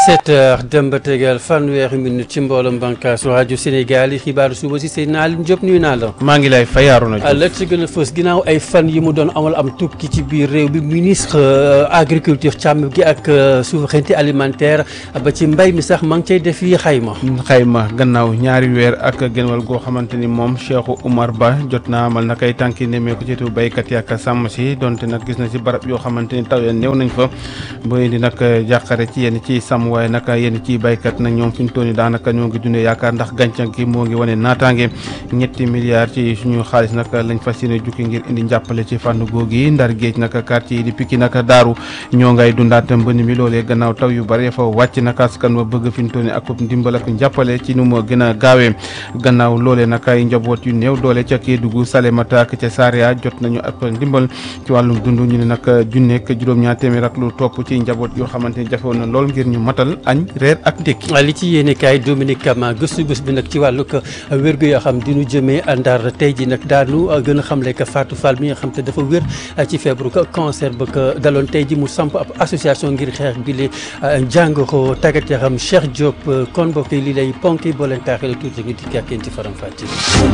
17 heures dem ba tegal fanweeri minute ci mbooloom bànqaasu rajo Sénégal yi xibaaru suba si seen naal Diop nuyu naa la. maa ngi lay fayaaru na la ci gën a fës ginnaaw ay fan yi mu doon amal am tukki ci biir réew bi ministre agriculture càmm gi ak souveraineté alimentaire ba ci mbay mi sax maa ngi cay def yi xayma. xayma gannaaw ñaari weer ak genwal goo xamante ni moom Cheikh Oumar Ba jot naa amal na kay tànki nemmeeku ci tu béykat yi ak sàmm si donte nag gis na ci barab yoo xamante ni taw ya néew nañ fa ba indi nag jàqare ci yenn ci sàmm waaye nag yenn ci baykat nag ñoom fi ñu toll nii daanaka ñoo ngi dundee yaakaar ndax gàncax gi moo ngi wane naataange ñetti milliards ci suñu xaalis nag lañ fas yéene jukki ngir indi njàppale ci fànn googi ndar géej nag quartier yi di Pikine nag daaru ñoo ngay dundaat mbënn mi loolee gannaaw taw yu bare fa wàcc nag askan wa bëgg fi ñu toll nii ak ndimbal ak njàppale ci nu mu gën a gaawee gannaaw loolee nag ay njaboot yu néew doole ca Kédougou Salémata ak ca Saria jot nañu ab ndimbal ci wàllum dund ñu ne nag junneeg juróom-ñaar téeméer ak lu topp ci njaboot yoo xamante ni jafewoon na lool ngir ñu matal añ reer ak ndékki li ci yéene kaay Dominique Kama gëstu bés bi nag ci wàllu wérgu yoo xam dinu jëmee ndar tey ji nag daanu gën a xamle que Fatou Fall mi nga xam te dafa wér ci feebaru cancer ba ko daloon tey ji mu samp ab association ngir xeex bi li jàngoro tàggat yaram Cheikh Diop kon mbokk yi lii lay ponki boo leen taaxee tuuti ngi dikk ak yéen ci faram fàcce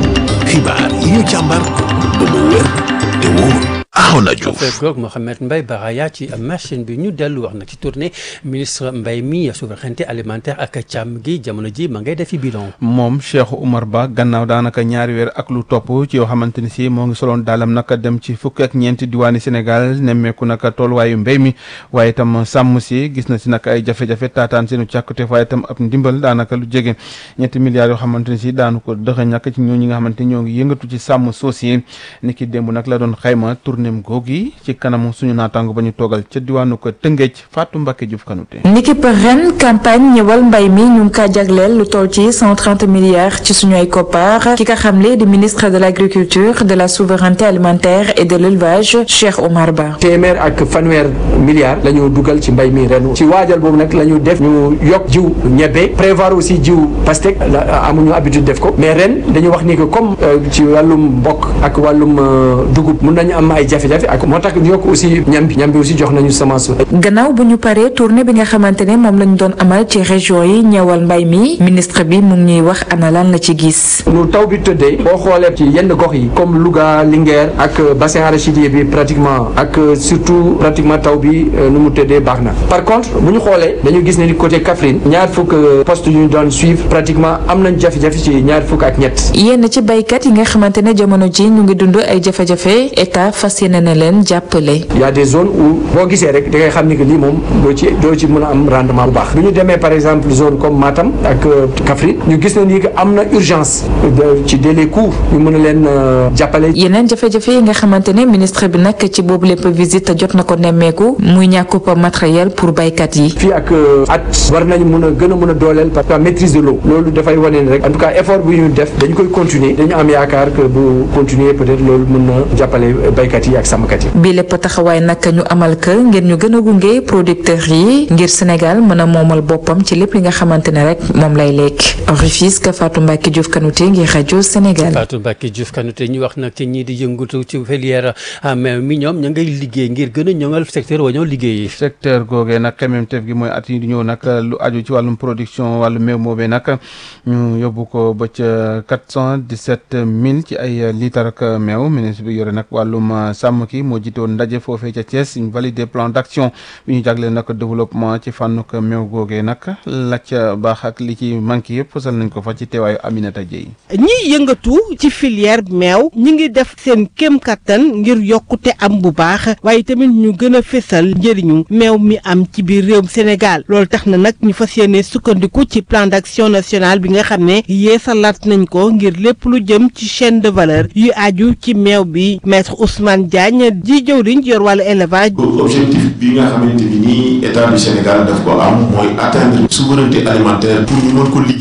xibaar yi ñu càmbar ba mu wér te wóor Arona Diouf fekkoog Mohamed Mbaye Baraya ci machine bi ñu dellu wax nag ci tournée ministre Mbaye mi souveraineté alimentaire ak càmm gi jamono ji ma ngay defi bilan moom Cheikh Oumar Ba gannaaw daanaka ñaari weer ak lu topp ci yoo xamante ni si moo ngi soloon daalam nag dem ci fukk ak ñeenti diwaani Sénégal nemmeeku nag tolluwaayu mbéy mi waaye itam sàmm si gis na si nag ay jafe-jafe taataan seenu càkkuteef waaye itam ab ndimbal daanaka lu jege ñetti milliards yoo xamante ni si daanu ko dëxëñ nag ci ñoo ñi nga xamante ni ñoo ngi yëngatu ci sàmm suuf yi ni ki démb nag la doon xayma tournée googi ci kanamu suñu naataango ba ñu toogal ca diwaanu ko Tëngéej Fatou Mbacke Diouf Kanouté niki par ren campagne ñëwal mbay mi ñu ngi kaa jagleel lu toll ci 130 milliards ci suñu ay koppar ki ka xamle di ministre de l' agriculture de la souveraineté alimentaire et de l' élevage Cheikh Oumar Ba. téeméer ak fanweer milliards la ñu dugal ci mbay mi ren ci waajal boobu nag la ñu def ñu yokk jiw ñebe prévoir aussi jiw pastèque amuñu habitude def ko mais ren dañu wax ni que comme ci wàllum mbokk ak wàllum dugub mun nañu am ay jafe-jafe ak moo tax ñu yokk aussi ñam bi ñam bi aussi jox nañu semence. gannaaw bu ñu paree tournée bi nga xamante ne moom lañu doon amal ci région yi ñëwal mbay mi ministre bi mu ngi ñuy wax ana lan la ci gis. nu taw bi tëddee boo xoolee ci yenn gox yi comme Louga Linguère ak bassin arachidier bi pratiquement ak surtout pratiquement taw bi nu mu tëddee baax na par contre bu ñu xoolee dañu gis ne ni côté Kaffrine ñaar fukk poste yu ñu doon suivre pratiquement am nañ jafe-jafe ci ñaar fukk ak ñett. yenn ci baykat yi nga xamante ne jamono ji ñu ngi dund ay jafe-jafe état fas yéene na leen jàppale. y a des zones où boo gisee rek da ngay xam ni que lii moom doo ci doo ci mën a am rendement bu baax bu ñu demee par exemple zone comme Matam ak Kaffrine ñu gis na ni que am na urgence ci délai court ñu mën a leen jàppale. yeneen jafe-jafe yi nga xamante ne ministre bi nag ci boobu lépp visite jot na ko nemmeeku muy ñàkkub matériel pour baykat yi. fii ak at war nañu mën a gën a mën a dooleel parce que maîtrise de l'eau loolu dafay wane ni rek en tout cas effort bu ñu def dañu koy continuer dañu am yaakaar que bu continuer peut-être loolu mën na jàppale baykat yi ak sàmmkat yi. bi lépp taxawaay nag ñu amal ka ngir ñu gën a gunge producteurs yi ngir Sénégal mën a moomal boppam ci lépp li nga xamante ne rek moom lay lekk Rufisque Fatou Mbacke Diouf Kanouté ngir rajo Sénégal. Fatou Mbacke Diouf Kanouté ñu wax nag ci ñii di yëngatu ci filière mais mi ñoom ña ngay liggéey ngir gën a ñoŋal secteur wa ñoo liggéey secteur googee nag xemmeemteef gi mooy at yi di ñëw nag lu aju ci wàllum production wàllu meew moobee nag ñu yóbbu ko ba ca quatre cent dix-sept mille ci ay litre ak meew ministre bi yore nag wàllum sàmm ki moo jiite woon ndaje foofee ca Thiès ñu validé plan d'action bi ñu jagleel nag développement ci fànnuk meew googee nag la ca baax ak li ci manqué yëpp fësal nañ ko fa ci teewaayu Aminata Dieye ñiy yëngatu ci filière meew ñi ngi def seen kéem kattan ngir yokkute am bu baax waaye tamit ñu gën a fésal njëriñu meew mi am ci biir réewum Sénégal loolu tax na nag ñu fas yéene sukkandiku ci plan d'action national bi nga xam ne yeesalaat nañ ko ngir lépp lu jëm ci chaîne de valeur yu aju ci meew bi maître Ousmane Diagne ji jëwriñ yor wàllu élevage. objectif bi nga xamante ni nii état du Sénégal daf ko am mooy atteindre souveraineté alimentaire pour ñu mën ko liggéey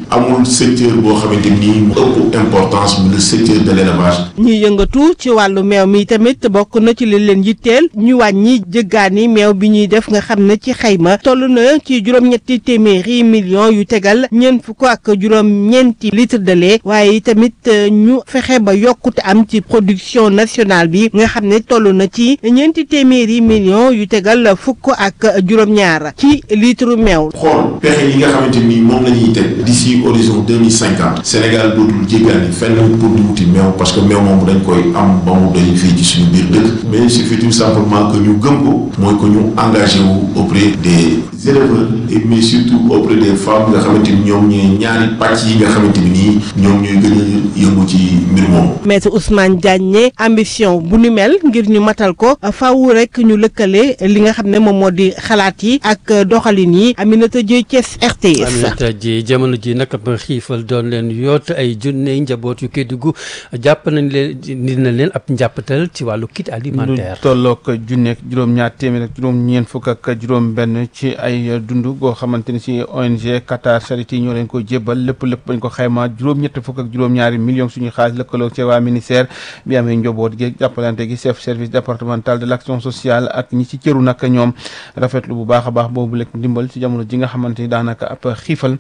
amul secteur boo xamante ni mu ëpp importance bi le secteur de l'élevage ñi yëngatu ci wàllu meew mi tamit bokk na ci li leen yitteel ñu wàññi jëggaani meew bi ñuy def nga xam ne ci xayma toll na ci juróom-ñetti téeméeri millions yu tegal ñeent fukk ak juróom-ñeenti litre de lait waaye tamit ñu fexe ba yokkute am ci production nationale bi nga xam ne toll na ci ñeenti téeméeri millions yu tegal fukk ak juróom-ñaar ci litre meew. xool pexe yi nga xamante ni moom la ñuy teg d'ici horizon deux mille cinquante Sénégal dootul jéggaani fenn pour di wuti meew parce que meew moom dañ koy am ba mu doy fii ci suñu biir dëkk mais il suffit tout simplement que ñu gëm ko mooy que ñu engagé wu auprès des éleveurs et mais surtout auprès des femmes nga xamante ni ñoom ñooy ñaari pàcc yi nga xamante ni nii ñoom ñooy gën a yëngu ci mbir moomu. Maître Ousmane Diagne ambition bu ni mel ngir ñu matal ko faaw rek ñu lëkkale li nga xam ne moom moo di xalaat yi ak doxalin yi Aminata Dieye Thiès RTS. Aminata Dieye jamono ji nag ba xiifal doon leen yoot ay junne njaboot yu Kédougou jàpp nañ leen dina leen ab njàppatal ci wàllu kit alimentaire. lu tolloog junneeg juróom-ñaar téeméer ak juróom-ñeent fukk ak juróom-benn ci ay dund goo xamante ni si ONG Qatar Charity ñoo leen ko jébbal lépp lépp bañ ko xayma juróom-ñett fukk ak juróom-ñaari millions suñu xaalis lëkkaloo ci waa ministère bi amee njaboot gi jàppalante gi chef service départemental de l' action sociale ak ñi ci cëru nag ñoom rafetlu bu baax a baax boobu lekk ndimbal ci jamono ji nga xamante ni daanaka ab xiifal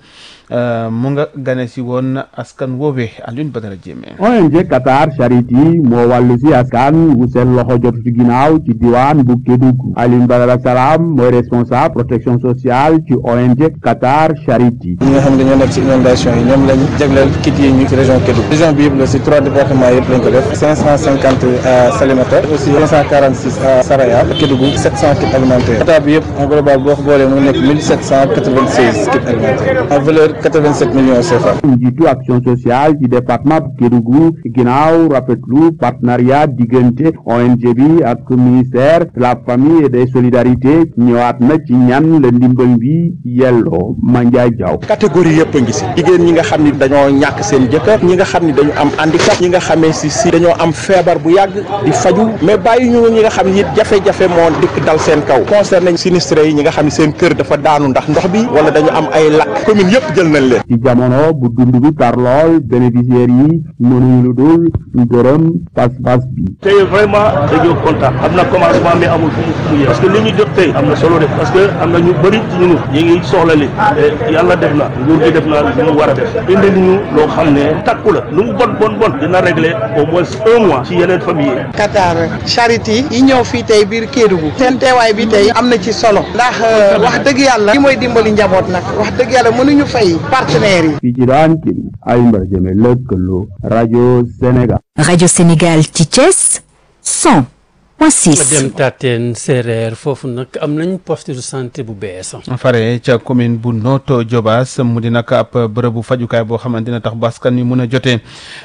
mu nga gane si woon askan woowee Alioune Badara Diémé ONG Qatar Charity moo wàllu si askan wu seen loxo jot ci ginnaaw ci diwaan bu Kédougou Alioune Badara Salam mooy responsable protection sociale ci ONG Qatar Charity ñi nga xam ne dañoo nekk ci inondation yi ñoom lañ jagleel kit yi ñu ci région Kédougou région bi yëpp la ci trois départements yëpp lañ ko def cinq cent cinquante à Salémata aussi cinq cent quarante six à Saraya Kédougou sept cent kits alimentaires état bi yëpp en global boo ko boolee mu nekk mille sept cent quatre vingt seize kits alimentaires en valeur 87 millions CFA. njiitu action sociale ci département bu Kédougou ginnaaw rafetlu partenariat diggante ONG bi ak ministère de la famille et des solidarités ñëwaat na ci ñan la ndimbal bi yelloo Mandiaye Diaw. catégorie yëpp a ngi si jigéen ñi nga xam ni dañoo ñàkk seen jëkkër ñi nga xam ni dañu am handicap ñi nga xamee si si dañoo am feebar bu yàgg di faju mais bàyyi ñu ñi nga xam ni it jafe-jafe moo dikk dal seen kaw concerné sinistré yi ñi nga xam ni seen kër dafa daanu ndax ndox bi wala dañu am ay lakk commune yëpp jël nañ leen. ci jamono bu dund bi tar lool bénéficiaires yi mënuñu lu dul gërëm pas-pas bi. tey vraiment dañoo kontaan am na commencement mais amul fu mu fu mu yem parce que li ñu jot tey am na solo def parce que am na ñu bëri ci ñun ñu ngi soxla li te yàlla def na nguur gi def na lu mu war a def indi ñu loo xam ne takku la lu mu bon bon bon dina régler au moins un mois ci yeneen famille yi. Qatar Charity yi ñëw fii tey biir Kédougou seen teewaay bi tey am na ci solo ndax wax dëgg yàlla li mooy dimbali njaboot nag wax dëgg yàlla mënuñu fay partenaires yi. fii ci daan kii Alioune Badara Diémé lëkkaloo rajo Sénégal. rajo Sénégal ci Thiès 100 point 6. dem Tateen Séeréer foofu nag am nañ poste de santé bu bees. fare ca commune bu Notto Diobass mu di nag ab bërëbu fajukaay boo xamante dina tax baskan wi mun a jotee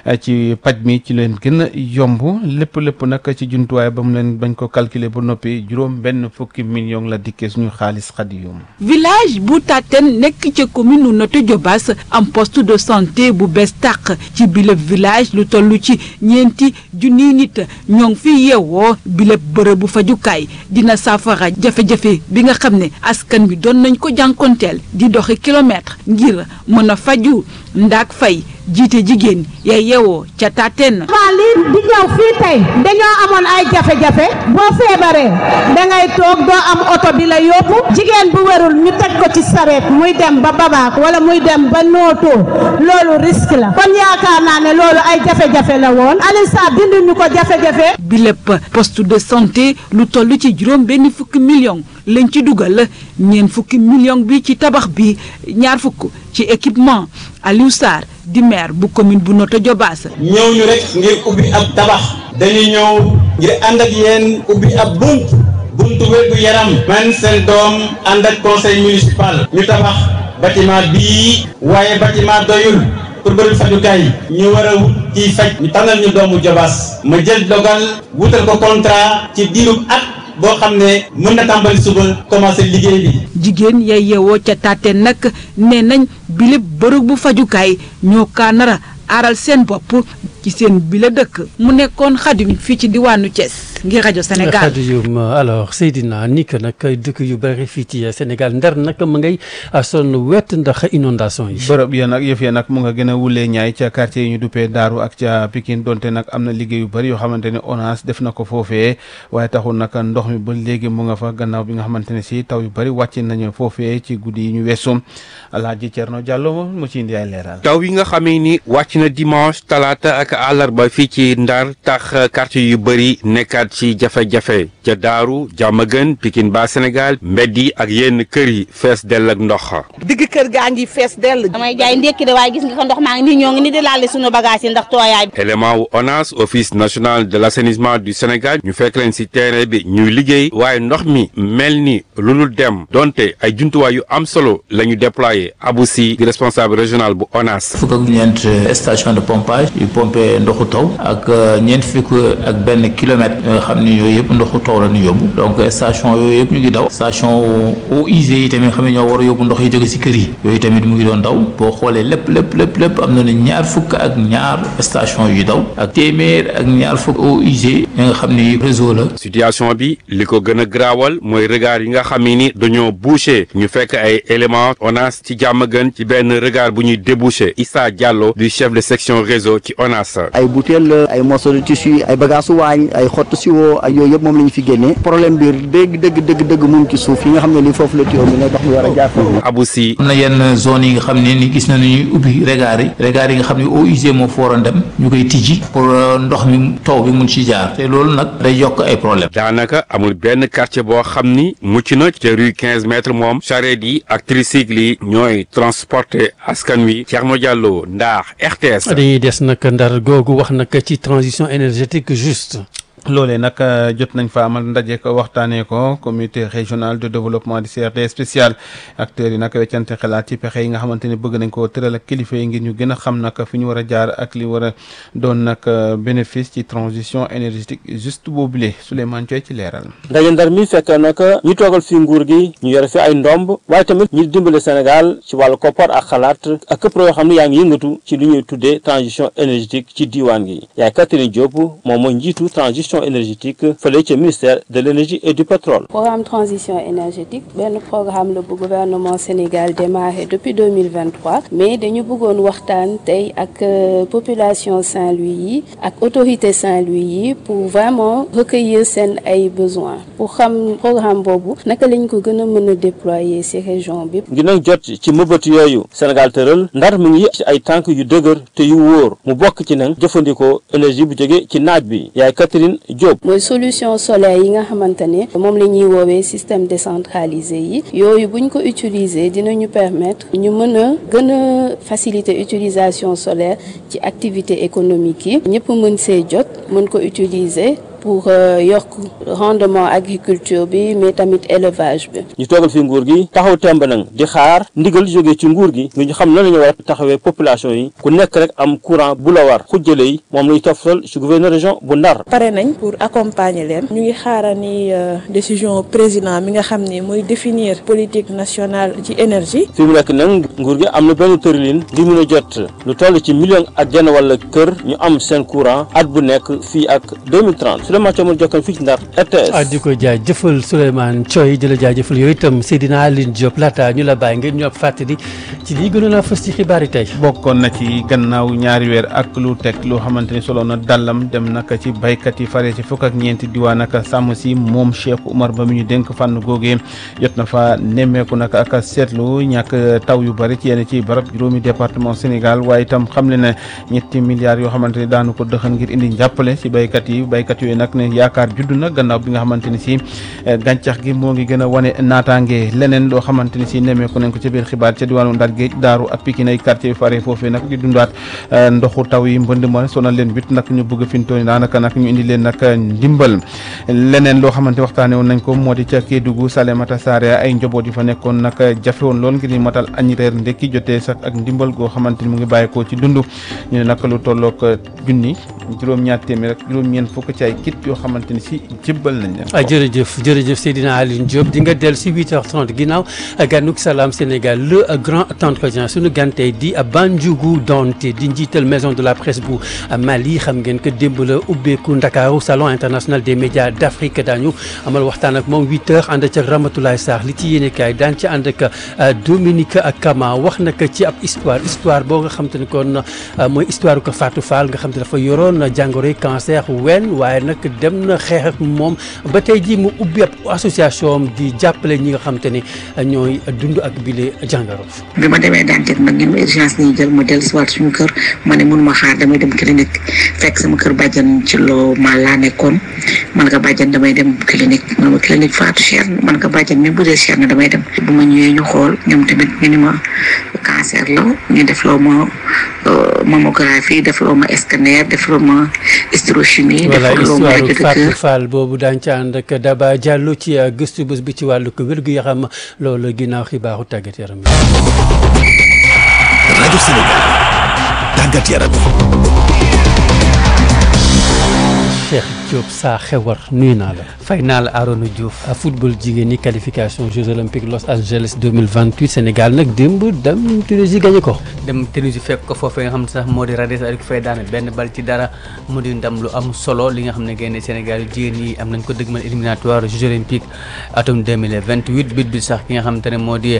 ci paj mi ci leen gën a yomb lépp lépp nag ci jumtuwaay ba mu leen bañ ko calculer ba noppi juróom benn fukki million la dikkee suñu xaalis xadiyum village bu Tateen nekk ca commune nu Notto Diobass am poste de santé bu bees tàq ci bile village lu toll ci ñeenti junniy nit ñoo ngi fi yeewoo bile bërëbu fajukaay dina saafara jafe-jafe bi nga xam ne askan bi doon nañ ko jànkonteel di doxi kilomètre ngir mën a faju ndaak fay jiite jigéen ya yeewoo ca Tateen. waa lii di ñëw fii tey dañoo amoon ay jafe-jafe boo feebaree dangay toog doo am oto bi la yóbbu jigéen bu wérul ñu teg ko ci sareet muy dem ba babaak wala muy dem ba nootoo loolu risque la kon yaakaar naa ne loolu ay jafe-jafe la woon Alioune Sarr dindi ñu ko jafe-jafe. bi lépp poste de santé lu toll ci juróom benn fukki million lañ ci dugal ñeent fukki million bi ci tabax bi ñaar fukk ci équipement Aliou Sarr di maire bu commune bu Notto Diobass. ñëw ñu rek ngir ubbi ab tabax dañu ñëw ngir ànd ak yéen ubbi ab bunt buntu wér gu yaram man seen doom ànd ak conseil municipal ñu tabax bâtiment bii waaye bâtiment doyul pour bërëb fajukaay ñu war a wut ciy faj ñu tànnal ñu doomu Diobass ma jël dogal wutal ko contrat ci diirub at boo xam ne mën na tàmbali suba commencé liggéey bi. jigéen yay yeewoo ca Tateen nag nee nañ bile bërëb bu fajukaay ñoo kaa nara aaral seen bopp ci seen bile dëkk mu nekkoon xadim fii ci diwaanu Thiès. ngir rajo Sénégal. Khadioum alors Seydina ni que nag dëkk yu bëri fii ci Sénégal ndar nag mu ngay sonn wet ndax inondation yi. bërëb ya nag yëf ya nag mu nga gën a wulee ñaay ca quartier yi ñu duppee Daaru ak ca Pikine donte nag am na liggéey yu bëri yoo xamante ne ONAS def na ko foofee waaye taxul nag ndox mi ba léegi mu nga fa gannaaw bi nga xamante ne si taw yu bëri wàcc nañu foofee ci guddi yi ñu weesu Alaaji Cerno Diallo mu ci indi ay leeral. taw yi nga xamee ni wàcc na dimanche talaata ak àllarba fii ci Ndar tax quartier yu bëri nekkaat ci jafe-jafe ca Daaru Jàmmagën Pikine ba Sénégal mbedd yi ak yenn kër yi fees dell ak ndox. digg kër gaa ngi fees dell. damay jaay ndékki de waaye gis nga ko ndox maa ngi nii ñoo ngi ni di laal sunu bagage yi ndax tooyaay bi. élément wu ONAS office national de l' assainissement du Sénégal ñu fekk leen ci terrain bi ñuy liggéey waaye ndox mi mel ni lu dul dem donte ay jumtuwaay yu am solo la ñu déployé Abou Sy di responsable régional bu ONAS. fukk ak ñeent station de pompage yu pompé ndoxu taw ak ñeent fukk ak benn kilomètre nga xam ni yooyu yëpp ndoxu taw la ñu yóbbu donc station yooyu yëpp ñu ngi daw station eaux usées yi tamit xam ne ñoo war a yóbbu ndox yi jóge ci kër yi yooyu tamit mu ngi doon daw boo xoolee lépp lépp lépp lépp am na ne ñaar fukk ak ñaar station yu daw ak téeméer ak ñaar fukk eaux usées yi nga xam ni réseau la. situation bi li ko gën a graawal mooy regard yi nga xam ni dañoo bouché ñu fekk ay éléments ONAS ci jàmm gën ci benn regard bu ñuy débouché Issa Diallo du chef de section réseau ci ONAS. ay bouteille ay morceaux de tissu ay bagages waañ ay xottu siwo ak yooyu yëpp moom la ñu fi génnee problème bi dëgg dëgg dëgg dëgg mu ngi ci suuf yi nga xam ne lii foofu la tuyau bi ne ndox mi war a jaar foofu. Abou Sy. am na yenn zone yi nga xam ne ni gis nañu ñuy ubbi regard yi regard yi nga xam ne eaux usées moo fa waroon dem ñu koy tijji pour ndox mi taw bi mun ci jaar te loolu nag day yokk ay problème daanaka amul benn quartier boo xam ni mucc na ca rue 15 mètres moom charrette yi ak tricycle yi ñooy transporter askan wi Thierno Diallo Ndar RTS. dañuy des nag ndar googu wax nag ci transition énergétique juste. loolee nag jot nañ fa amal ndaje ko waxtaanee ko comité régional de développement du CRD spécial acteurs yi nag weccante xalaat ci pexe yi nga xamante ne bëgg nañ koo tëral ak kilifa yi ngir ñu gën a xam nag fi ñu war a jaar ak li war a doon nag bénéfice ci transition énergétique juste boobule Souleymane Thioye ci leeral. ndaje ndar mi fekk nag ñu toogal fi nguur gi ñu yore fi ay ndomb waaye tamit ñu dimbale Sénégal ci wàllu koppar ak xalaat ak këpp yoo xam ne yaa ngi yëngatu ci li ñuy tuddee transition énergétique ci diiwaan gi yaay Catherine Diop moom mooy njiitu transition énergétique fële ca ministère de l'énergie et du pétrole. programme transition énergétique benn programme la bu gouvernement Sénégal démarré depuis 2023 mais dañu bëggoon waxtaan tey ak population Saint-Louis yi ak autorité Saint-Louis yi pour vraiment recueillir seen ay besoins pour xam programme boobu naka lañ ko gën a mën a déployer ci région bi. ngir nag jot ci mëbët yooyu Sénégal tëral ndar mi ngi ci ay tànk yu dëgër te yu wóor mu bokk ci nag jëfandikoo énergie bu jóge ci naaj bi yaay Catherine Diop. mooy solution solaire yi nga xamante ne moom la ñuy woowee système décentralisé yi yooyu buñ ko utiliser dinañu permettre ñu mën a gën a faciliter utilisation solaire ci activité économique yi ñëpp mën see jot mën ko utiliser pour yokk rendement agriculture bi mais tamit élevage bi. ñu toogal fi nguur gi taxaw temb nag di xaar ndigal jóge ci nguur gi nga ñu xam nan la ñu war a taxawee population yi ku nekk rek am courant bu la war xujjale yi moom lañu toftal ci gouverneur région bu Ndar. pare nañ pour accompagner leen ñu ngi xaarani décision président mi nga xam ni mooy définir politique nationale ci énergie. fi mu nekk nag nguur gi am na benn tëralin li mun a jot lu toll ci million ak genn wala kër ñu am seen courant at bu nekk fii ak 2030. Souleymane Thiaw jokkoon fii ci Ndar RTS. ah di ko jaajëfal Souleymane Thioye di la jaajëfal yooyu itam Seydina Aline Diop laata ñu la bàyyi ngeen ñu ab fàttali ci lii gënoon a fës ci xibaar yi tey. bokkoon na ci gannaaw ñaari weer ak lu teg loo xamante ni solo na dallam dem naka ci baykat yi fare ci fukk ak ñeenti diwaan ak sàmm si moom Cheikh Oumar Ba mi ñu dénk fànn googee jot na fa nemmeeku naka ak seetlu ñàkk taw yu bari ci yenn ci barab juróomi département Sénégal waaye itam xam le ne ñetti milliards yoo xamante ni daanu ko dëxan ngir indi njàppale ci baykat yi baykat yooyu nag ne yaakaar judd na gannaaw bi nga xamante ni si gàncax gi moo ngi gën a wane naataange leneen loo xamante ni si nemmeeku nañ ko ci biir xibaar ca diwaanu Ndar Géej Daaru ak Pikine ay quartier yu fare foofee nag di dundaat ndoxu taw yi mbënd ma sonal leen bit nag ñu bëgg fintooni daanaka nag ñu indi leen nag ndimbal leneen loo xamante waxtaane woon nañ ko moo di ca Kédougou Salémata Saré ay njaboot yi fa nekkoon nag jafe woon lool ngir ñu matal añ reer ndekki jotee sax ak ndimbal goo xamante ni mu ngi bàyyeekoo ci dund ñu ne nag lu tolloog junni juróom-ñaar téeméer ak juróom-ñeent fukk ci ay kit yoo xamante ni si jébbal nañ leen ah jërëjëf jërëjëf Seydina Aline Diop di nga dellu si 8h30 ginnaaw ganuk salaam Sénégal le grand temps entretien suñu gante di Bandiougou Donté di njiital maison de la presse bu Mali xam ngeen que démb la ubbeeku Ndakaaru salon international des médias d'Afrique daañu amal waxtaan ak moom huit heures ànd ca Ramatoulaye Sarr li ci yéenekaay daan ci ànd ak Dominique Kama wax nag ci ab histoire histoire boo nga xam te ne kon mooy histoire ko Fatou Fall nga xam te dafa yoroon jàngoroy cancer wen waaye nag dem na xeex ak moom ba tey jii mu ubbi ab association di jàppale ñi nga xam te ne ñooy dund ak bile jàngoro. bi ma demee Dantec nag ñun urgence ni jël ma dellu si waat suñu kër ma ne mënuma xaar damay dem clinique fekk sama kër bàjjan ci loo ma laa nekkoon man nga bàjjan damay dem clinique man ma clinique Fatou cher man nga bàjjan même bu dee cher na damay dem bu ma ñëwee ñu xool ñoom tamit ñu ni ma cancer la ñu def loo ma mammographie def loo ma scanner def loo ma hysterochimie def voilà loo ma histoire rajo de Fatou cœur Fall boobu daañu ci ànd ak Daba Diallo ci gëstu bés bi ci wàllu ko wér-gu-yaram loolu ginnaaw xibaaru tàggat yaram yi. rajo Sénégal tàggat yaram Cheikh Diop saa xewar nuyu naa la. fay naa la Arona Diouf. football jigéen ñi qualification Jeux olympiques Los Angeles 2028 Sénégal nag démb dem Tunisie gagné ko. dem Tunisie fekk ko foofee nga xam ne sax moo di Radès ak fay daane benn bal ci dara mu di ndam lu am solo li nga xam ne gaynde Sénégal yu jigéen ñi am nañ ko dëgmal éliminatoire Jeux olympiques atum 2028 bit bi sax ki nga xamante ne moo di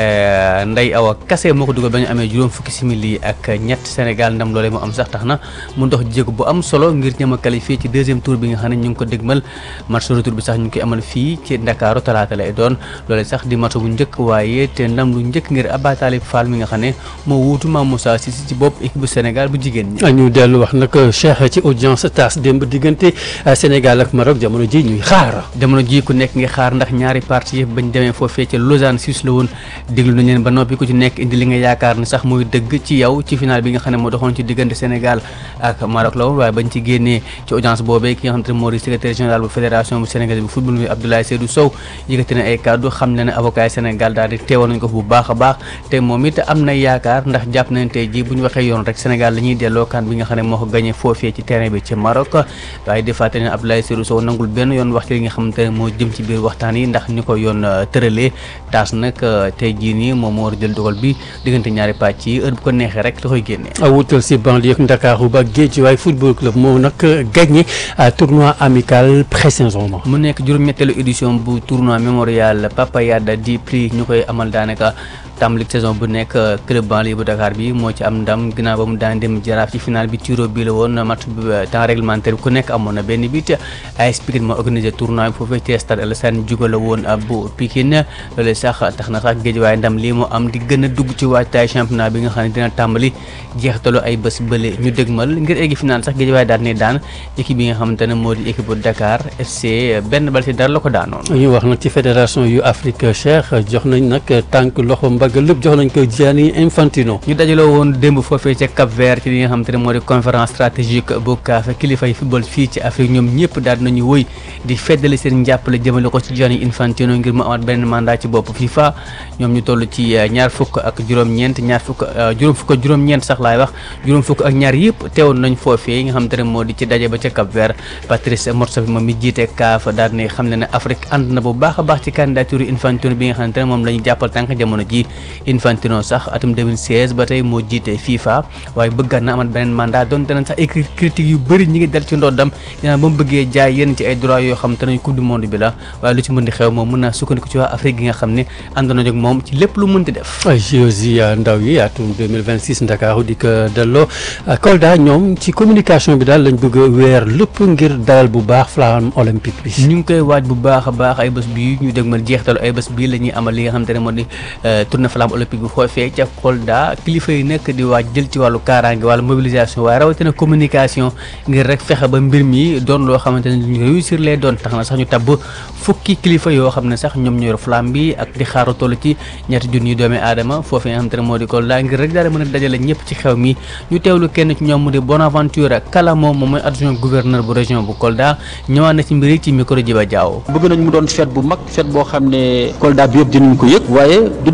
Ndeye Awa Kassé moo ko dugal ba ñu amee juróom fukki simili ak ñett Sénégal ndam loolee mu am sax tax na mu dox jéego bu am solo ngir ñëm a qualifié ci deuxième tour bi nga xam ne ñu ngi ko dëgmal match retour bi sax ñu ngi koy amal fii ci Ndakaaru talaata lay doon loolee sax di match bu njëkk waaye te ndam lu njëkk ngir Abba Talib Fall mi nga xam ne moo wuutu Mame Moussa Cissé ci bopp équipe bu Sénégal bu jigéen ñi. ñu dellu wax nag Cheikh ci audience tas démb diggante Sénégal ak Maroc jamono ji ñuy xaar. jamono ji ku nekk ngi xaar ndax ñaari parti yëpp bañ demee foofee ca Lausanne Suisse la woon déglu nañ leen ba noppi ku ci nekk indi li nga yaakaar ne sax muy dëgg ci yow ci final bi nga xam ne moo doxoon ci diggante Sénégal ak Maroc la woon waaye bañ ci génnee ci audience boobee ki nga xam te ne moo di secrétaire général bu fédération bu Sénégal bu football bi Abdoulaye Seydou Sow yëkkati na ay kàddu xam ne ne avocat yi Sénégal daal di teewoon nañ ko bu baax a baax te moom it am na yaakaar ndax jàpp nañ tey ji bu ñu waxee yoon rek Sénégal la ñuy delloo kan bi nga xam ne moo ko gagné foofee ci terrain bi ci Maroc waaye di fàttali ne Abdoulaye Seydou Sow nangul benn yoon wax ci li nga xamante ne moo jëm ci biir waxtaan yi ndax ni ko yoon tëralee taas nag tey jii nii moom moo war a jël dogal bi diggante ñaari pàcc yi heure bu ko neexee rek da koy génnee wutal si banlieue ak Ndakaaru ba Guédiawaye football club moo nag gagné tournoi amical pré-saison mu nekk juróom-ñetteelu édition bu tournoi mémorial Papa Yada di prix ñu koy amal daanaka tàmbali saison bu nekk club banlieue bu Dakar bi moo ci am ndam ginnaaw ba mu daan dem jaraaf ci final bi tiro bi la woon match bi temps réglementaire bi ku nekk amoon na benn bit AS Pikine moo organisé tournoi bi foofee ci stade Alassane Djigo la woon bu Pikine loolu sax tax na sax Guédiawaye ndam lii moo am di gën a dugg ci waajtaay championnat bi nga xam ne dina tàmbali jeextalu ay bés bële ñu dëgmal ngir eggi final sax Guédiawaye daan ne daan équipe bi nga xamante ne moo di équipe bu Dakar FC benn bal ci dara la ko daanoon ñu wax nag ci fédération yu Afrique Cheikh jox nañ nag tànk loxo mbagg lépp jox nañ ko Gianni Infantino ñu dajaloo woon démb foofee ca Cap Vert ci li nga xamante ne moo di conférence stratégique bu CAF kilifa yi football fii ci Afrique ñoom ñëpp daal nañu wëy di feddali seen njàppale jëmale ko ci Gianni Infantino ngir mu amaat beneen mandat ci bopp FIFA ñoom ñu toll ci ñaar fukk ak juróom-ñeent ñaar fukk juróom fukk ak juróom-ñeent sax laay wax juróom fukk ak ñaar yëpp teewoon nañ foofee nga xamante ne moo di ci daje ba ca Cap Vert Patrice Motsepe moom mi jiite CAF daal ne xam ne ne Afrique ànd na bu baax a baax ci candidature Infantino bi nga xamante ne moom la ñu jàppal tànk jamono ji Infantino sax atum 2016 ba tey moo jiite FIFA waaye bëggaat na amat beneen mandat doon danañ sax ay critiques yu bëri ñi ngi dal ci ndoddam dinaa ba mu bëggee jaay yenn ci ay droits yoo xam te nañ coupe du monde bi la waaye lu ci mën di xew moom mën naa sukkandiku ci waa Afrique gi nga xam ne àndoon nañu ak moom ci lépp lu mënti def JOJ ndaw yi atum 2026 Ndakaaru di ko delloo Kolda ñoom ci communication bi daal lañ bëgg a weer lépp ngir dalal bu baax flamme olympique bi ñu ngi koy waaj bu baax a baax ay bés bii ñu dégmal jeextalu ay bés bii la ñuy amal li nga xam te ne moo di tournée flamme olympique bi foofee ca Kolda kilifa yi nekk di waaj jël ci wàllu kaaraange wàllu mobilisation waaye rawatina communication ngir rek fexe ba mbir mi doon loo xamante ne ñu réussir lay doon tax na sax ñu tabb fukki kilifa yoo xam ne sax ñoom ñoo yor flamme bi ak di xaaru toll ci ñetti junni doomi aadama foofee nga xam te ne moo di Kolda ngir rek daal mën a dajale ñëpp ci xew mi ñu teewlu kenn ci ñoom mu di Bonaventure Kala moom moom mooy adjoint gouverneur bu région bu Kolda ñëwaat na ci mbir yi ci micro Jiba Diaw bëgg nañ mu doon fête bu mag fête boo xam ne Kolda bi yëpp dinañ ko yëg waaye du doon seulement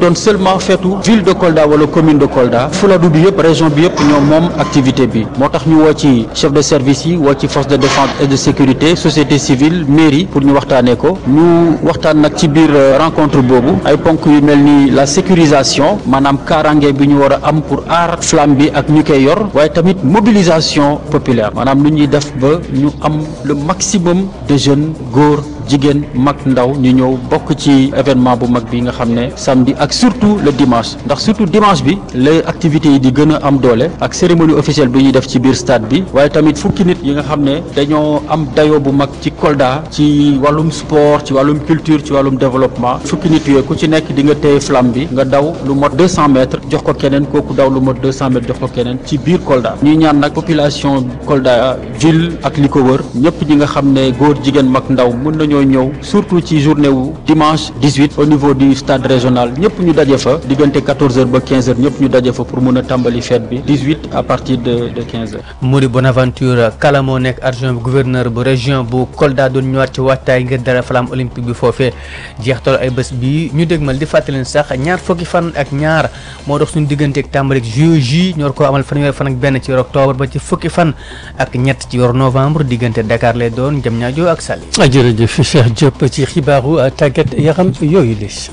seulement feetu ville de Kolda wala commune de Kolda Fuladu bi yëpp région bi yëpp ñoom moom activité bi moo tax ñu woo ci chef de service yi woo ci force de défense et de sécurité société civile mairie pour ñu waxtaanee ko ñu waxtaan nag ci biir rencontre boobu ay ponk yu mel ni la sécurisation maanaam kaaraange bi ñu war a am pour aar flamme bi ak ñu koy yor waaye tamit mobilisation populaire maanaam lu ñuy def ba ñu am le maximum de jeunes góor jigéen mag ndaw ñu ñëw bokk ci événement bu mag bi nga xam ne samedi ak surtout le dimanche ndax surtout dimanche bi les activités yi di gën a am doole ak cérémonie officielle bi ñuy def ci biir stade bi waaye tamit fukki nit yi nga xam ne dañoo am dayoo bu mag ci Kolda ci wàllum sport ci wàllum culture ci wàllum développement fukki nit yooyu ku ci nekk di nga téye flamme bi nga daw lu mot 200 mètres jox ko keneen kooku daw lu mot 200 mètres jox ko keneen ci biir Kolda ñuy ñaan nag population Kolda ville ak li ko wër ñëpp ñi nga xam ne góor jigéen mag ndaw mën nañu ñoo ñëw surtout ci journée wu dimanche 18 au niveau du stade régional ñëpp ñu daje fa diggante 14h ba 15h ñëpp ñu daje fa pour mun a tàmbali fête bi 18 à partir de de 15h. Mody Bonaventure Kala moo nekk adjoint gouverneur bu région bu Kolda doon ñëwaat ci waajtaay ngir dara flamme olympique bi foofee jeextal ay bés bi ñu dégmal di fàttali sax ñaar fukki fan ak ñaar moo dox suñu diggante ak tàmbali ak JOJ ñor ko amal fanweeri fan ak benn ci weeru octobre ba ci fukki fan ak ñett ci weeru novembre diggante Dakar lay doon Diamniadio ak Saly. jërëjëf Cheikh Diop ci xibaaru tàggat yaram yooyu lis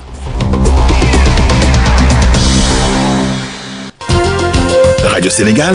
rajo Sénégal.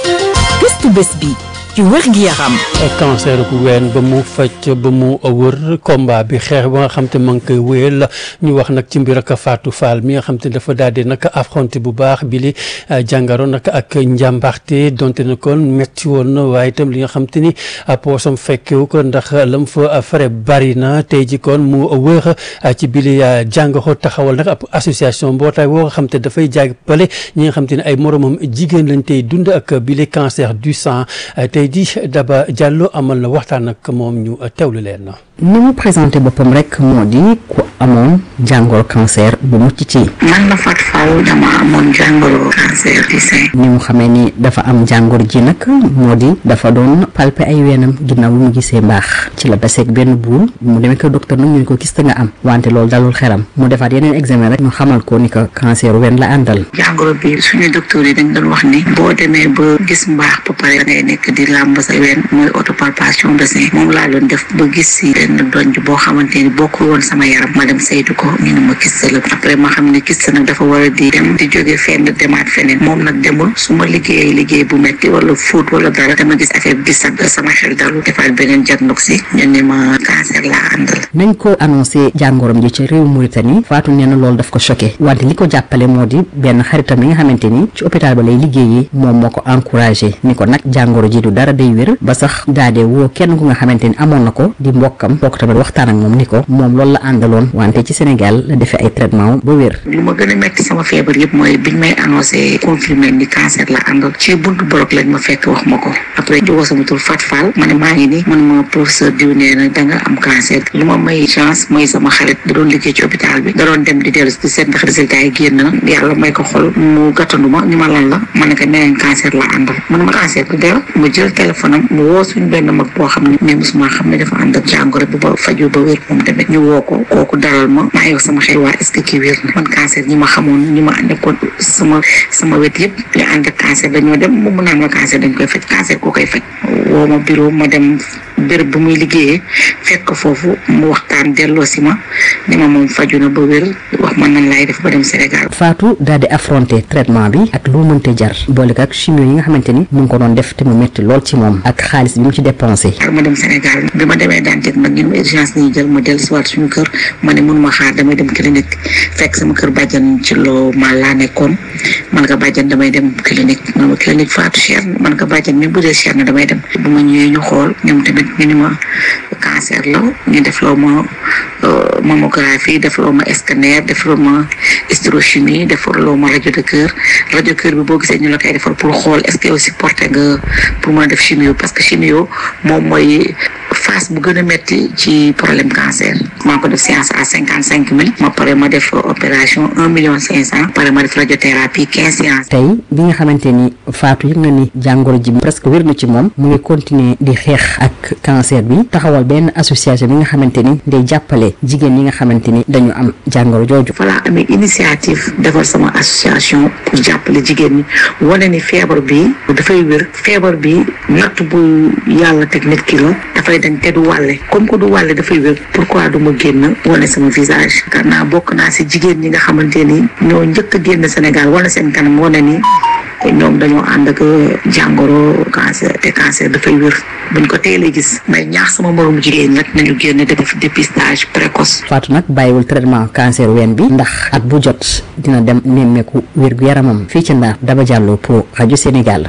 gëstu bés bi ci wér gi yaram. cancer ku ween ba mu faj ba mu wër combat bi xeex ba nga xam te ma ngi koy wéyal ñu wax nag ci mbir ak Fatou Fall mi nga xam te dafa daal di nag affronté bu baax bi li jàngaro nag ak njàmbaarte donte na kon metti woon na waaye itam li nga xam te ni poosam fekkewu ko ndax lam fa fare bari na tey ji kon mu wër ci bi li jàngoro taxawal nag ab association mbootaay woo nga xam te dafay jàppale ñi nga xam te ne ay moromam jigéen lañ tey dund ak bi li cancer du sang tey di Daba Diallo amal na waxtaan ak moom ñu teewlu leen na ni mu présenté boppam rek moo di ku amoon jàngoro cancer bu mucc ci. man la Fatou Fall dama amoon jàngoro cancer du sein. ni mu xamee ni dafa am jàngoro ji nag moo di dafa doon palpe ay weenam ginnaaw bu mu gisee mbaax ci la daseeg benn buur mu demee ko docteur nag ñu ne ko kiste nga am wante loolu dalul xelam mu defaat yeneen examen rek ñu xamal ko ni ko cancer wen la àndal. jàngoro bi suñu docteur yi dañ doon wax ni boo demee ba gis mbaax ba pare da ngay nekk di làmb sa ween mooy autopalpation de sein moom laa doon def ba gis si benn donj boo xamante ni bokkul woon sama yaram ma dem saytu ko ñu ne ma kiste la après ma xam ne kiste nag dafa war a di dem di jóge fenn demaat feneen moom nag demul su ma liggéeyee liggéey bu metti wala fóot wala dara dama gis affaire bi sax sama xel dalu defaat beneen diagnostic ñu ne ma cancer laa àndal nañ ko annoncé jàngoroom ji ci réew Mauritanie Fatou nee na loolu daf ko choqué wante li ko jàppale moo di benn xaritam yi nga xamante ni ci hôpital ba lay liggéeyee moom moo ko encouragé ni ko nag jàngoro ji du dara day wér ba sax daadee woo kenn ku nga xamante ni amoon na ko di mbokkam bokk tamit waxtaan ak moom ni ko moom loolu la àndaloon wante ci Sénégal la defee ay traitement ba wér li ma gën a metti sama feebar yëpp mooy biñ may annoncé confirmé ni cancer la àndal ci buntu borog lañ ma fekk wax ma ko après di woo sama tur Fat Fall ma ne maa ngi ni man ma professeur diw nee na da nga am cancer lu ma may chance mooy sama xarit da doon liggéey ci hôpital bi da doon dem di dellu di seet ndax résultat yi génn na yàlla may ko xol mu gàttandu ma ni ma lan la ma ne ko nee nañ cancer la àndal man ma cancer du deew mu jël téléphone am mu woo suñ benn mag boo xam ne mais mosuma xam ne dafa ànd ak jàngoro bi ba faju ba wér moom tamit ñu woo ko kooku dalal ma maa ngi sama xel waa est-ce que kii wér na man cancer ñi ma xamoon ñi ma nekkoon sama sama wet yëpp ñu ànd ak cancer dañoo dem mu mun naan ma cancer dañ koy faj cancer koo koy faj woo ma bureau ma dem béréb bu muy liggéeyee fekk ko foofu mu waxtaan delloo si ma ni ma moom faju na ba wér wax man nan laay def ba dem Sénégal Fatou daal di affronter traitement bi ak lu mënte jar boole ko ak chimio yi nga xamante ni mu ngi ko doon def te mu metti lool ci moom ak xaalis bi mu ci dépensé xaar ma dem Sénégal bi ma demee daan teg nag ñun ma urgence ni jël ma dellu si waat suñu kër ma ne mënuma xaar damay dem clinique fekk sama kër bàjjan ci loo ma laa nekkoon man ko bàjjan damay dem clinique man ma clinique Fatou cher na man ko bàjjan même bu dee cher na damay dem bu ma ñëwee ñu xool ñoom tamit ñu ni ma cancer la ñu def loo ma mammographie def loo ma scanner def loo ma hysterochimie def loo ma rajo de cœur rajo cœur bi boo gisee ñu la koy defal pour xool est-ce que yow supporté nga pour mën a def chimio parce que chimio moom mooy phase bu gën a metti ci problème cancer maa ko def séance à cinquante cinq mille ma pare ma def opération un million cinq cent pare ma def radiothérapie quinze séances tey bi nga xamante ni Fatou yëg na ni jàngoro ji presque wér na ci moom mu ngi continuer di xeex ak cancer bi taxawal benn association bi nga xamante ni day jàppale jigéen yi nga xamante ni dañu am jàngoro jooju. voilà amee initiative defar sama association pour jàppale jigéen ñi wane ni feebar bi dafay wér feebar bi natt bu yàlla teg nit ki la dafay dañ te du wàlle comme que du wàlle dafay wér pourquoi du ma génn wane sama visage car naa bokk naa si jigéen ñi nga xamante ni ñoo njëkk a génn Sénégal wane seen kanam wane ni ñoom dañoo ànd ak jàngoro cancer te cancer dafay wér buñ ko teelee gis may ñaax sama moromu jigéen rek nañu génn di def dépistage précoce. Fatou nag bàyyiwul traitement cancer ween bi ndax at bu jot dina dem nemmeeku wér gu yaramam fii ci Ndar Daba Diallo pour rajo Sénégal.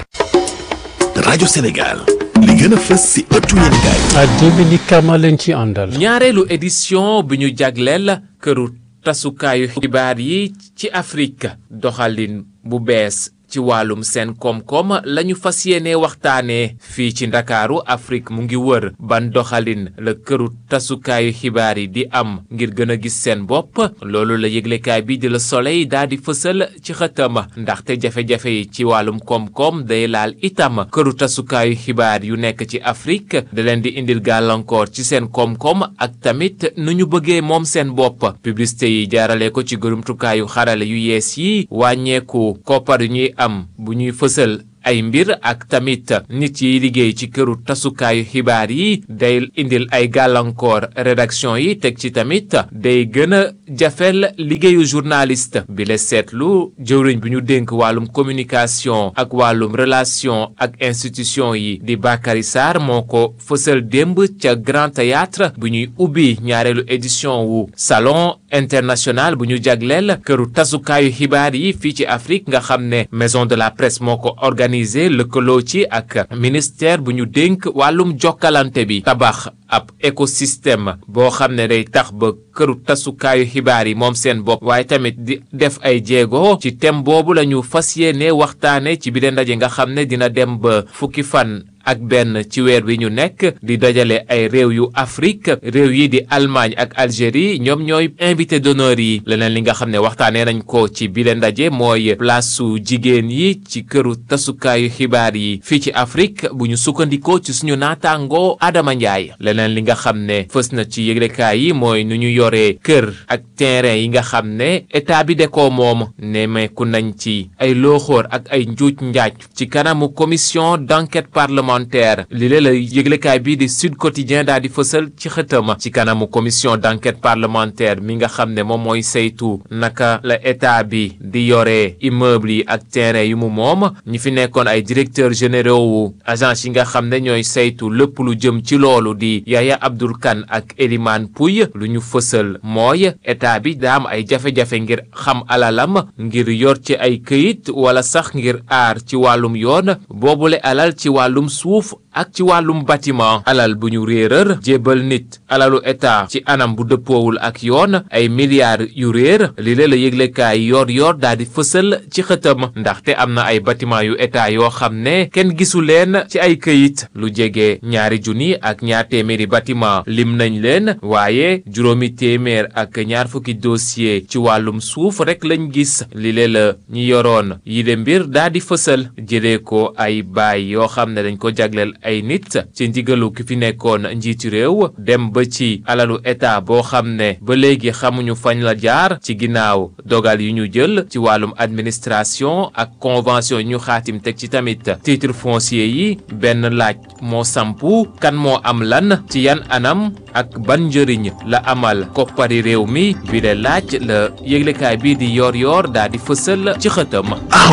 rajo Sénégal li gën a fës si ëttu yéenekaay. Dominique Kama leen ci àndal. ñaareelu édition bi ñu jagleel këru tasukaayu xibaar yi ci Afrique doxalin bu bees ci wàllum seen koom-koom lañu fas yéene waxtaanee fii ci ndakaaru Afrique mu ngi wër ban doxalin la këru tasukaayu xibaar yi di am ngir gën a gis seen bopp loolu la yëglekaay bi di la Soleil daal di fësal ci xëtam ndaxte jafe-jafe yi ci wàllum koom-koom day laal itam këru tasukaayu xibaar yu nekk ci Afrique da leen di indil gàllankoor ci seen koom-koom ak tamit nu ñu bëggee moom seen bopp publicité yi jaarale ko ci gërumtukaayu xarale yu yees yi wàññeeku koppar yu ñuy am bu ñuy fësal ay mbir ak tamit nit yi liggéey ci këru tasukaayu xibaar yi day indil ay gàllankoor rédaction yi teg ci tamit day gën a jafel liggéeyu journaliste bi la seetlu jëwriñ bi ñu dénk wàllum communication ak wàllum relation ak institution yi di Bakary Sarr moo ko fësal démb ca Grand Théâtre bu ñuy ubbi ñaareelu édition wu salon international bu ñu jagleel këru tasukaayu xibaar yi fii ci Afrique nga xam ne maison de la presse moo ko organisé lëkkaloo ci ak ministère bu ñu dénk wàllum jokkalante bi tabax ab écosystème boo xam ne day tax ba këru tasukaayu xibaar yi moom seen bopp waaye tamit di def ay jéego ci thème boobu la ñu fas yéene waxtaane ci biir ndaje nga xam ne dina dem ba fukki fan ak benn ci weer wi ñu nekk di dajale ay réew yu Afrique réew yi di Allemagne ak Algérie ñoom ñooy invité d'honneur yi leneen li nga xam ne waxtaanee nañ ko ci bile ndaje mooy place su jigéen yi ci këru tasukaayu xibaar yi fii ci Afrique bu ñu sukkandikoo ci suñu naataangoo Adama Ndiaye leneen li nga xam ne fës na ci yëglekaay yi mooy nu ñu yoree kër ak terrain yi nga xam ne état bi de ko moom nemeeku nañ ci ay looxoor ak ay njuuj njaaj ci kanamu commission d'enquête parlementaire li lee la yëglekaay bii di Sud Quotidien daal di fësal ci xëtama ci kanamu commission d'enquête parlementaire mi nga xam ne moom mooy saytu naka la état bi di yore immeuble yi ak terrain yu mu moom ñi fi nekkoon ay directeurs généraux wu agence yi nga xam ne ñooy saytu lépp lu jëm ci loolu di Yaya Abdoul Kane ak Elimane Pouy lu ñu fësal mooy état bi daa am ay jafe-jafe ngir xam alalam ngir yor ci ay këyit wala sax ngir aar ci wàllum yoon boobule alal ci wàllum suuf ak ci wàllum bâtiment alal bu ñu réeral jébal nit alalu état ci anam bu dëppoowul ak yoon ay milliards yu réer li lee la yëglekaay yor yor daal di fësal ci xëtam ndaxte am na ay bâtiment yu état yoo xam ne kenn gisu leen ci ay këyit lu jege ñaari junni ak ñaar téeméeri bâtiment lim nañ leen waaye juróomi téeméer ak ñaar fukki dossier ci wàllum suuf rek lañ gis li lee la ñi yoroon yi de mbir daal di fësal jëlee ko ay baay yoo xam ne dañ ko jagleel ay nit ci ndigalu ki fi nekkoon njiitu réew dem ba ci alalu état boo xam ne ba léegi xamuñu fañ la jaar ci ginnaaw dogal yu ñu jël ci wàllum administration ak convention yi ñu xaatim teg ci tamit titre foncier yi benn laaj moo sampu kan moo am lan ci yan anam ak ban njëriñ la amal koppari réew mi bi de laaj la yëglekaay bii di yor yor daa di fësal ci xëtam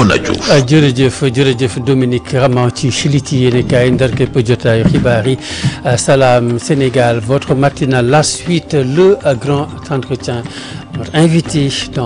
jërëjëf jërëjëf Dominique Raman ci xiliti yéene kaay ndar képp jotaayu xibaar yi Salam Sénégal votre matinale la suite le grand entretien notre invité dans